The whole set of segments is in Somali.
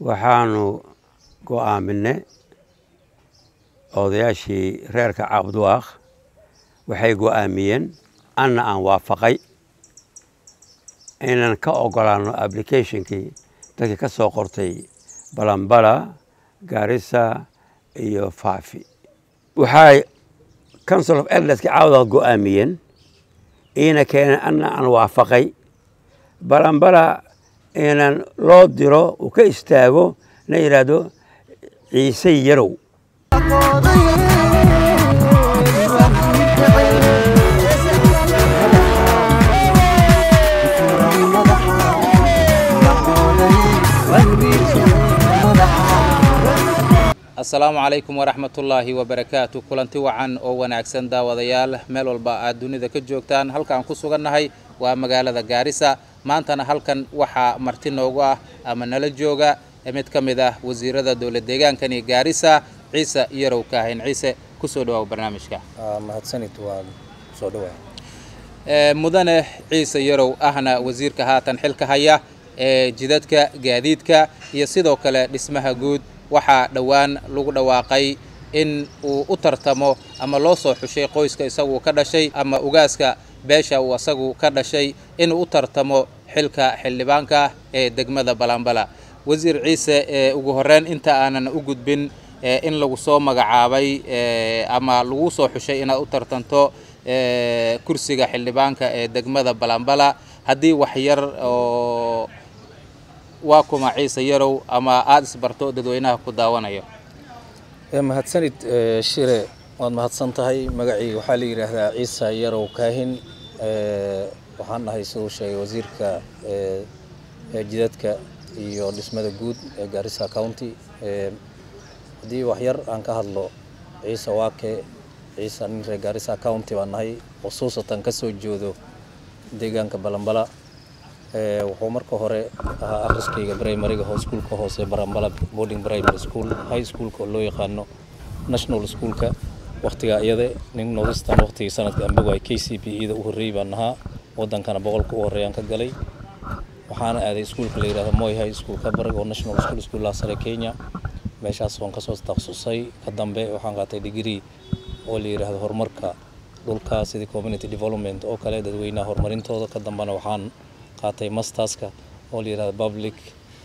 waxaanu go'aaminay odayaashii reerka cabduwaaq waxay go'aamiyeen anna aan waafaqay inaan ka ogolaano applicationkii dadkii ka soo qortay balambala gaarisa iyo faafi waxay council of elderska caawdaad go'aamiyeen iina keeneen anna aan waafaqay balambala inaan loo diro uu ka istaago la yidhaahdo ciise yarow asalaamu calaykum waraxmatullaahi wabarakaatu kulanti wacan oo wanaagsan daawadayaal meel walba aad dunida ka joogtaan halkaan ku sugannahay waa magaalada gaarisa maantana halkan waxaa marti noogu ah ama nala jooga mid ka mid ah wasiirada dowlad deegaankani gaarisa ciise yarow kaahin ciise kusoo dhawaaw barnaamijka mahadsanid waa soo dhawaa mudane ciise yarow ahna wasiirka haatan xilka haya ee jidadka gaadiidka iyo sidoo kale dhismaha guud waxaa dhowaan lagu dhawaaqay in uu u tartamo ama loo soo xushay qoyska isagu ka dhashay ama ugaaska beesha uu isagu ka dhashay inuu u tartamo xilka xildhibaanka ee degmada balambala wasiir ciise ugu horeyn inta aanan u gudbin in lagu soo magacaabay ama lagu soo xushay inaad u tartanto kursiga xildhibaanka ee degmada balambala haddii wax yar oo waa kuma ciise yarow ama aada isbarto dadweynaha ku daawanayo mahadsanid shire waad mahadsan tahay magacii waxaa la yidhaahdaa ciise yarow kaahin waxaan dhahay siduu sheegay wasiirka jidadka iyo dhismada guud ee gaarisa county haddii wax yar aan ka hadlo ciise waake ciise nin reer gaarisa county baan nahay khusuusatan ka soo jeedo deegaanka balambala wuxuu marka hore ahaa akhriskayga brimariga iskuulka hoose barambala boarding primary school high schoolka oo loo yaqaano national schoolka waqtigaa iyada nin northistan waqtigii sanadka ambogay k c b e da u horreeyey baan ahaa wadankana boqolka u horreeyaan ka galay waxaana aaday iskuulka la yidhahdo moy high school kabarag oo national school iskuullaha sare kenya meeshaas waan kasoo takhasusay ka dambe waxaan qaatay degree oo la yidhaahdo horumarka dhulka sidii community development oo kale dadweynaha horumarintooda ka dambena waxaan qaatay masterska oo la yidhahdo public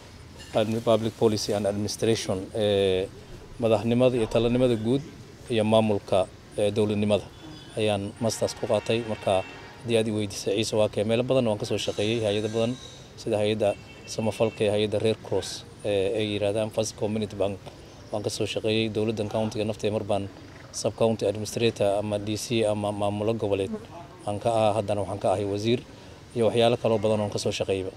public policy and administration ee madaxnimada iyo talanimada guud iyo maamulka dowladnimada ayaan masters ku qaatay marka haddii aad i weydiisay ciise waakee meelo badanna waan kasoo shaqeeyey hay-ado badan sida hay-adda samafalka ee hay-adda reer cross ay yidhahdaan first community bank waan kasoo shaqeeyey dowladdan countiga naftee mar baan sub county administrator ama d c ama maamulo goboleed aan ka ah haddana waxaan ka ahay wasiir iyo waxyaalo kaloo badan oon kasoo shaqeeyba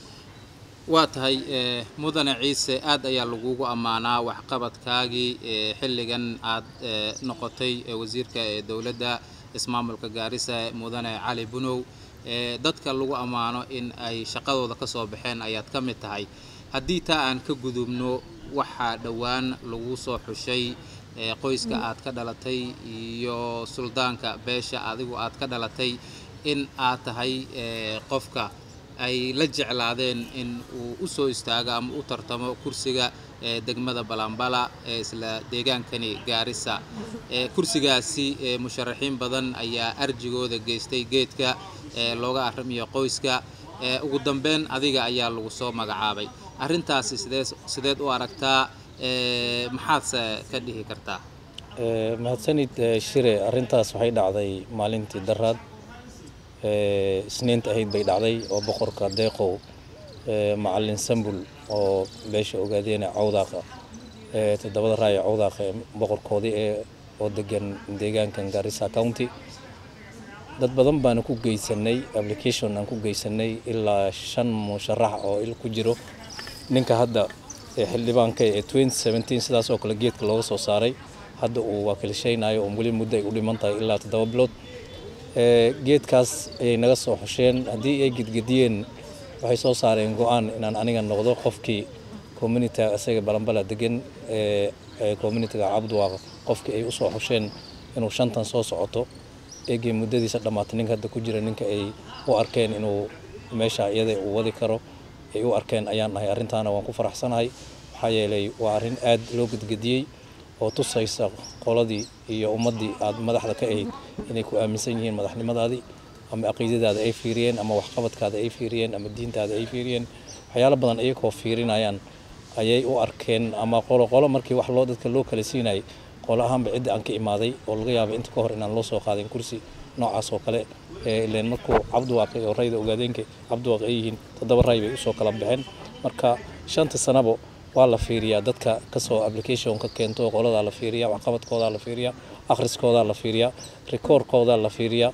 waa tahay mudane ciise aad ayaa lagugu ammaanaa waxqabadkaagii xilligan aad noqotay wasiirka ee dowladda ismaamulka gaarisa mudane cali bunow dadka lagu ammaano in ay shaqadooda ka soo baxeen ayaad ka mid tahay haddii taa aan ka gudubno waxaa dhowaan lagu soo xushay qoyska aad ka dhalatay iyo suldaanka beesha adigu aad ka dhalatay in aad tahay qofka ay la jeclaadeen in uu u soo istaago ama u tartamo kursiga degmada balambala ee isla deegaankani gaarisa kursigaasi musharaxiin badan ayaa arjigooda geystay geedka looga arrimiyo qoyska ugu dambeyn adiga ayaa lagu soo magacaabay arrintaasi sidee sideed u aragtaa maxaadse ka dhihi kartaa mahadsanid shire arrintaas waxay dhacday maalintii daraad isniinta ahayd bay dhacday oo boqorka deeqow macalin sambul oo beesha ogaadeena cawdaaqa toddobada raaya cawdaaqa boqorkoodii ee oo degan deegaankan garissa county dad badan baana ku geysanay application aan ku geysanay ilaa shan musharax oo il ku jiro ninka hadda xildhibaanka ee sidaas oo kale geedka looga soo saaray hadda uu waakilshaynayo oo weli muddo ay u dhiman tahay ilaa toddoba bilood geedkaas ayay naga soo xosheen haddii ay gedgediyeen waxay soo saareen go-aan inaan aniga noqdo qofkii communitiga isaga balambala degan ee communitiga cabduwaaq qofkii ay usoo xosheen inuu shantan soo socoto eegay muddadiisa dhammaatay ninka hadda ku jira ninka ay u arkeen inuu meesha iyada uu wadi karo ay u arkeen ayaan nahay arrintaana waan ku faraxsanahay maxaa yeelay waa arrin aad loo gedgediyey oo tusaysa qoladii iyo ummaddii aad madaxda ka ahayd inay ku aaminsan yihiin madaxnimadaadii ama caqiidadaada ay fiiriyeen ama waxqabadkaada ay fiiriyeen ama diintaada ay fiiriyeen waxyaalo badan iyagoo fiirinayaan ayay u arkeen ama qolo qolo markii wax loo dadka loo kala siinayay qolo ahaanba cidda aan ka imaaday oo laga yaabay inta ka hor inaan loo soo qaadin kursi noocaas oo kale ileen markuu cabdiwaaqi oo rayda ogaadeenka cabdiwaaqi ay yihiin toddoba ray bay usoo kala baxeen marka shanta sanabo waa la fiiriyaa dadka kasoo application ka keento qoladaa la fiiriya waxqabadkoodaa la fiiriya akhriskoodaa la fiiriya rikoorkoodaa la fiiriya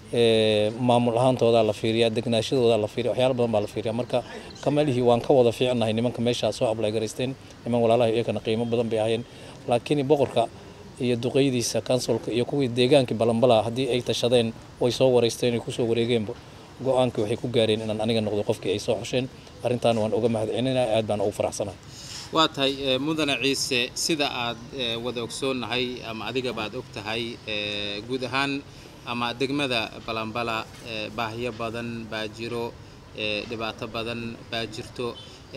maamul ahaantoodaa la fiiriya degnaashadoodaa la fiiriya waxyaalo badan baa la fiiriya marka kamalihii waan ka wada fiicnahay nimanka meeshaa soo ablay garaysteen niman walaalaha iyakana qiimo badan bay ahayeen laakiin boqorka iyo duqeydiisa kansulka iyo kuwii deegaankii balanbalaa haddii ay tashadeen way soo wareysteen ay kusoo wareegeenba go-aankii waxay ku gaareen inaan aniga noqdo qofkii ay soo xusheen arrintaana waan uga mahadcelinaya aad baan ugu faraxsanahay waa tahay mudane ciise sida aad wada ogsoonnahay ama adigabaad og tahay guud ahaan ama degmada balanbala baahiyo badan baa jiro dhibaato badan baa jirto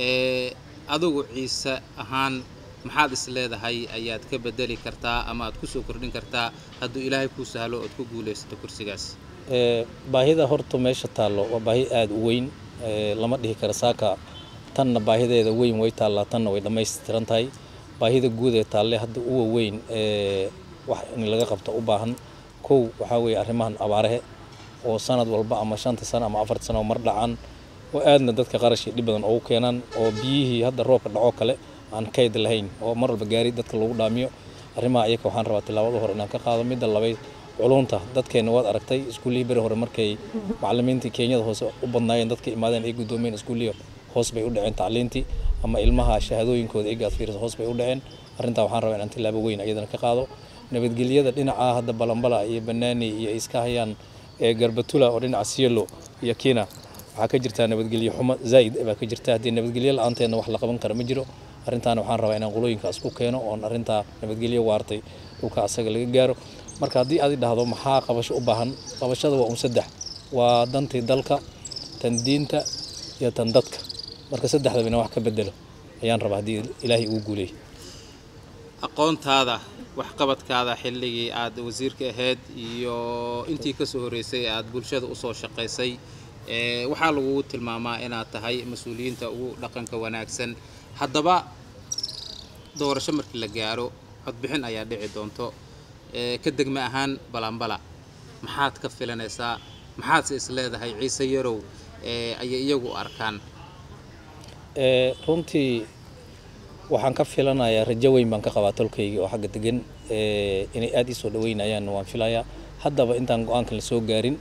adigu ciise ahaan maxaad is leedahay ayaad ka bedeli kartaa ama aad kusoo kordhin kartaa hadduu ilaahay kuu sahlo ood ku guulaysato kursigaas baahida horta meesha taallo waa baahi aada u weyn lama dhihi kara saaka tanna baahideeda weyn way taallaa tanna way dhammaystiran tahay baahida guud ee taalle hadda uwa weyn wax in laga qabto u baahan kow waxaa weeye arrimahan abaarahe oo sanad walba ama shanta sano ama afarta sano mar dhacaan oo aadna dadka qarashii dhib badan ugu keenaan oo biyihii hadda roobka dhacoo kale aan kayd lahayn oo mar walba gaari dadka lagu dhaamiyo arrimaha iyaka waxaan rabaa tilaabada hore inaan ka qaado midda labayd culunta dadkeenna waad aragtay iskuullihii beri hore markay macallimiintii kenyada hoose u badnaayeen dadka imaadeen ay guddoomeen iskuullihii hoos bay u dhaceen tacliintii ama ilmaha shahaadooyinkooda egaad fiirisa hoos bay u dhaceen arrintaa waxaan rabaa inaan tilaabo weyn iyadana ka qaado nabadgelyada dhinaca hadda balambala iyo banaani iyo iska hayaan ee garbatula oo dhinaca sielo iyo kina waxaa ka jirtaa nabadgelyo xumo zaa'id baa ka jirta haddii nabadgelyo la-aanteedna wax la qaban kara ma jiro arrintaana waxaan rabaa inaan qolooyinkaas ku keeno oon arrintaa nabadgelyo waartay dhulka asaga laga gaaro marka haddii aad dhahdo maxaa qabasho u baahan qabashada waa un saddex waa dantii dalka tan diinta iyo tan dadka marka saddexdaba inaan wax ka bedelo ayaan rabaa haddii ilaahay ugu guuleeyay aqoontaada waxqabadkaada xilligii aad wasiirka ahayd iyo intii kasoo horreysay aad bulshada usoo shaqaysay waxaa lagugu tilmaamaa inaad tahay mas-uuliyiinta ugu dhaqanka wanaagsan haddaba doorasho markii la gaaro codbixin ayaa dhici doonto ka degma ahaan balanbala maxaad ka filanaysaa maxaadse is leedahay ciise yarow ayay iyagu arkaan runtii waxaan ka filanayaa rajo weyn baan ka qabaa tolkayga oo xagga degan inay aada ii soo dhaweynayaan waan filayaa haddaba intaan go-aankan la soo gaarin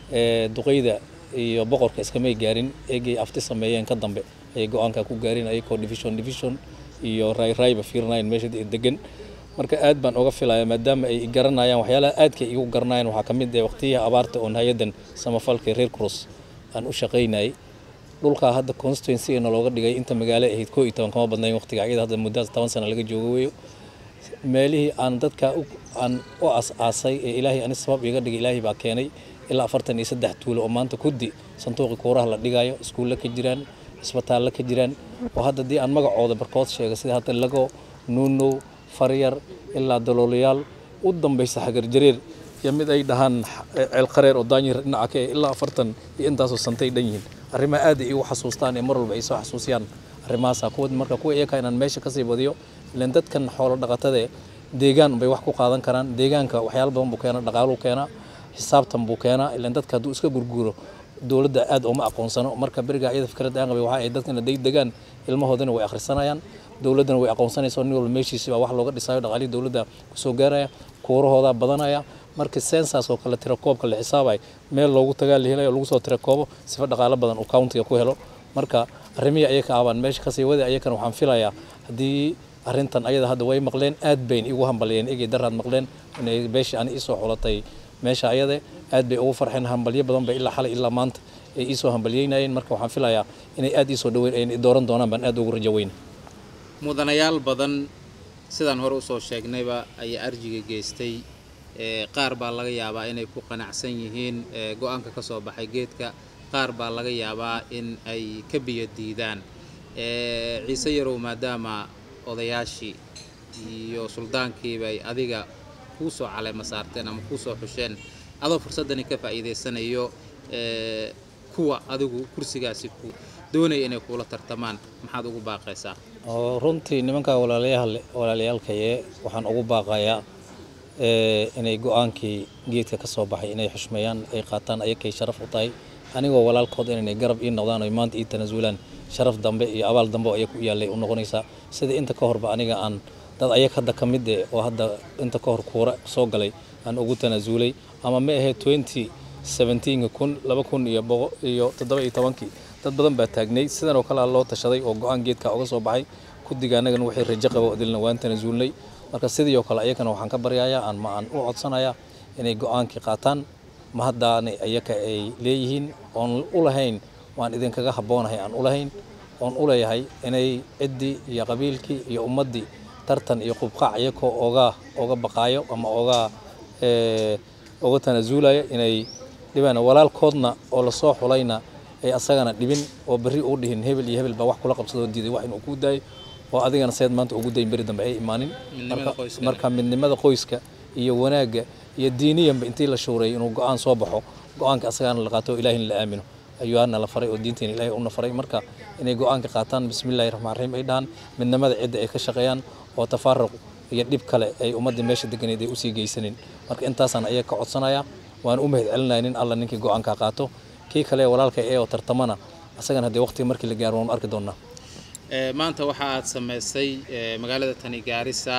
duqeyda iyo boqorka iskamay gaarin eegay afti sameeyeen ka dambe ayay go-aanka ku gaarin ayagoo division division iyo rayrayba fiirinayan meesha degan marka aad baan uga filaya maadaama ay garanayaan waxyaalaha aadka igu garanayaan waxaa ka mid ah waqtiyihii abaarta oon hay-addan samafalka reer cross aan u shaqaynayay dhulkaa hadda constituency-na looga dhigay inta magaalo ahayd koo iyo toban kama badnayn waqtiga iyada hadda muddaas toban sana laga joogo weeyo meelihii aan dadka aan u as-aasay ee ilaahay ani sabab iga dhigay ilaahay baa keenay ilaa afartan iyo saddex tuulo oo maanta kuddi sanduuqi kuuraha la dhigayo iskuulle ka jiraan isbitaalle ka jiraan oo hadda dii aan magacooda barkood sheega sida hadda lago nuunow faryar ilaa daloolayaal u dambaysa xagar jareer iyo mid ay dhahaan ceelqareer oo daanyir dhinaca ka ilaa afartan iyo intaasoo santay dhan yihiin arrimaha aad ay igu xasuustaan ee mar walba ay soo xasuusiyaan arrimahaasa kuwa marka kuwa iyaka inaan meesha kasii badiyo ilan dadkan xoolo dhaqatade deegaan bay wax ku qaadan karaan deegaanka waxyaalo badan buu keenaa dhaqaaluu keenaa xisaabtan buu keenaa ilan dadka hadduu iska gurguuro dowladda aad uma aqoonsano marka beriga iyada fikrad aan qabay waxa ay dadkana day degaan ilmahoodana way akhrisanayaan dowladdana way aqoonsanaysaa nin walba meeshiisi baa wax looga dhisayo dhaqaalihii dowladda kusoo gaaraya kuurahoodaa badanaya marka sensas oo kale tirakoobka la xisaabay meel loogu tagaa la helayo lagu soo tirakoobo sifa dhaqaalo badan uu countiga ku helo marka arrimihii ayaka abaan meesha kasii wada ayakana waxaan filayaa haddii arrintan ayada hadda way maqleen aad bayn igu hambaliyeen egay daraad maqleen inay beeshii ani isoo xulatay meesha ayade aad bay ugu farxeen hambalyo badan bay ilaa xalay ilaa maanta ay iisoo hambalyeynayeen marka waxaan filayaa inay aad iisoo dhaweyn ay dooran doonaan baan aad ugu rajo weyn mudanayaal badan sidaan hore usoo sheegnayba ayaa arjiga geystay qaar baa laga yaabaa inay ku qanacsan yihiin go-aanka ka soo baxay geedka qaar baa laga yaabaa in ay ka biyo diidaan ciise yarow maadaama odayaashii iyo suldaankiiba ay adiga kuu soo caleema saarteen ama kuu soo xusheen adoo fursaddani ka faa'iidaysanayo ee, kuwa adigu kursigaasi ku doonaya inay kuula tartamaan maxaad ugu baaqaysaa oo runtii nimanka walaalayaal walaalayaalkaye waxaan ugu baaqayaa ee, inay go-aankii geedka ka soo baxay inay xushmeeyaan ay qaataan ayakay sharaf u tahay anigoo walaalkood inay garab ii noqdaan oy maanta ii tanaasulaan sharaf dambe iyo abaal dambe oo ayaga u yaallay u noqonaysaa sida inta ka horba aniga aan dad ayag hadda ka mid eh oo hadda inta ka hor kuura soo galay aan ugu tanaasulay ama ma ahee twenty seventeenka kun laba kun iyo boqo iyo toddoba iyo tobankii dad badan baa taagnay sidan oo kale loo tashaday oo go-aan geedka uga soo baxay guddiga annagan waxay rajo qabo dilna waan tanaasulnay marka sidii oo kale ayakana waxaan ka baryayaa aan ma aan u codsanayaa inay go-aankii qaataan ma haddaana ayaka ay leeyihiin oon u lahayn waan idinkaga habboonahay aan u lahayn oon u leeyahay inay ciddii iyo qabiilkii iyo ummaddii tartan iyo qubqaac iyakoo oga oga baqaayo ama oga ee, oga tanaasuulaya inay dhibaan walaalkoodna oo lasoo xulayna ay asagana dhibin oo berri uu dhihin hebel iyo hebel baa wax kula qabsadoo diiday wax inuu kuu daayo oo adigana seed maanta ugu dayin beri dambe ay imaanin Midnimada Marka- qoyska. marka midnimada qoyska iyo wanaagga iyo diiniyanba intii la shuuray inuu go-aan soo baxo go-aanka asagaana la qaato oo ilaahina la aamino ayuuna la faray oo diinteena ilaahay una faray marka inay go-aanka qaataan bismillahi raxmaan raxiim ay dhahaan midnimada cidda ay ka shaqeeyaan oo tafaaruq iyo dhib kale ay ummadda meesha deganeed ay usii geysanin marka intaasaan ayaga ka codsanaya waan u mahad celinaya nin alla ninkii go-aanka qaato kii kale walaalka ee oo tartamana asagana haddee waqtiga markii la gaaro waanu arki doonaa Ee, maanta waxa aad samaysay ee, magaalada tani gaarisa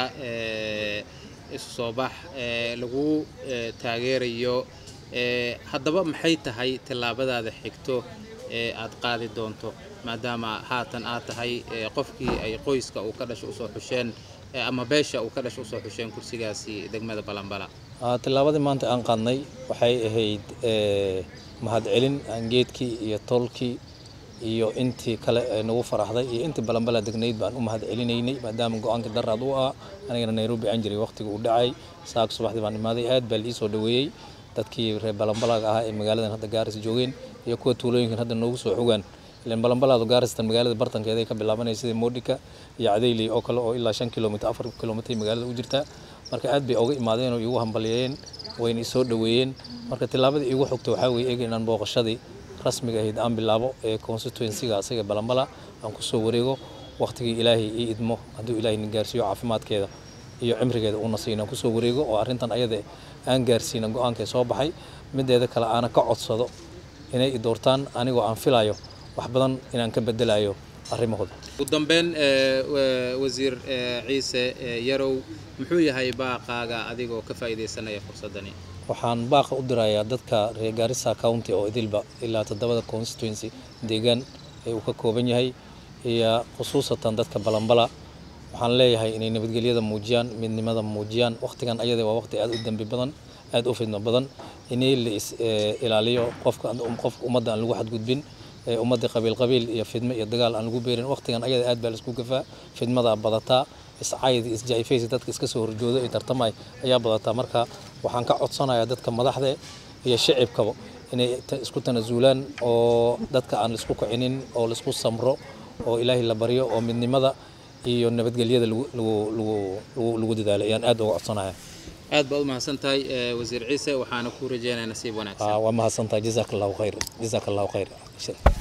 ee, isu soo bax ee, lagu ee, taageerayo ee, haddaba maxay tahay tallaabadaada xigto ee aad qaadi doonto maadaama haatan aad tahay ee, qofkii ay qoyska uu ka dhasho usoo xusheen ee, ama beesha uu ka dhasho usoo xusheen kursigaasi degmada balanbala Ah, tillaabadii maanta aan qaadnay waxay ahayd eh, mahadcelin aan geedkii iyo tolkii iyo intii kale ee nagu faraxday iyo intii balanbala degnayd baan u mahad celinaynay maadaama go-aankii daraad u ah anigana nairobi aan jiray waqtiga uu dhacay saaka subaxdii baan imaaday aad baa liisoo dhaweeyey dadkii reer balanbalaga ahaa ee magaaladan hadda gaaris joogeen iyo kuwa tuulooyinkan hadda noogu soo xogaan ilan balanbalaadu gaaristan magaalada bartankeeday ka bilaabanaya sida moodhika iyo cadeyley oo kale oo ilaa shan kilomitr afar kilomitr magaalada u jirta marka aad bay oga imaadeen oo iigu hambalyeeyeen wayna isoo dhaweeyeen marka tillaabadii iigu xogta waxaa weeye eega inaan booqashadii rasmiga ahayd aan bilaabo ee constituencyga asaga balanbala aan kusoo wareego waqtigii ilaahay ii idmo hadduu ilaahay na gaarsiiyo caafimaadkeeda iyo cimrigeeda uuna siina kusoo wareego oo arrintan ayada aan gaarsiina go-aankay soo baxay mideeda kale aana ka codsado inay i doortaan anigoo aan filayo wax badan inaan ka bedelayo arrimahooda ugu dambeyn ee, wa- wasiir ee, ciise ee, yarow muxuu yahay baaqaaga adigoo ka faa'iidaysanaya fursaddani waxaan baaqa u dirayaa dadka reer Garissa County oo idilba ilaa toddobada constituency deegaan ee uu ka kooban yahay iyo khusuusatan dadka balanbala waxaan leeyahay inay nabadgelyada muujiyaan midnimada muujiyaan waqtigan ayada waa waqti aad u dambi badan aad u fidno badan inay la is eh, ilaaliyo qofka qofka ummadda aan lagu xadgudbin ee ummadda qabiil qabiil iyo fidmo iyo dagaal aan lagu beerin waqtigan ayada aad baa laisku gafaa fidmada badataa iscayd isjaifaysi dadka iska soo horjooda ee tartamay ayaa badataa marka waxaan ka codsanayaa dadka madaxda iyo shicibkaba inay ta- isku tanasuulaan oo dadka aan laisku kicinin oo laisku samro oo ilaahay la baryo oo midnimada iyo nabadgelyada lagu lagu lagu lagu- lagu dadaalo ayaan aad uga codsanaya aad baad u mahadsan tahay ee, wasiir ciise waxaana kuu rajeynayaa nasiib wanaagsan waa mahadsantahay jazaak allahu khayr jazaak allahu khayr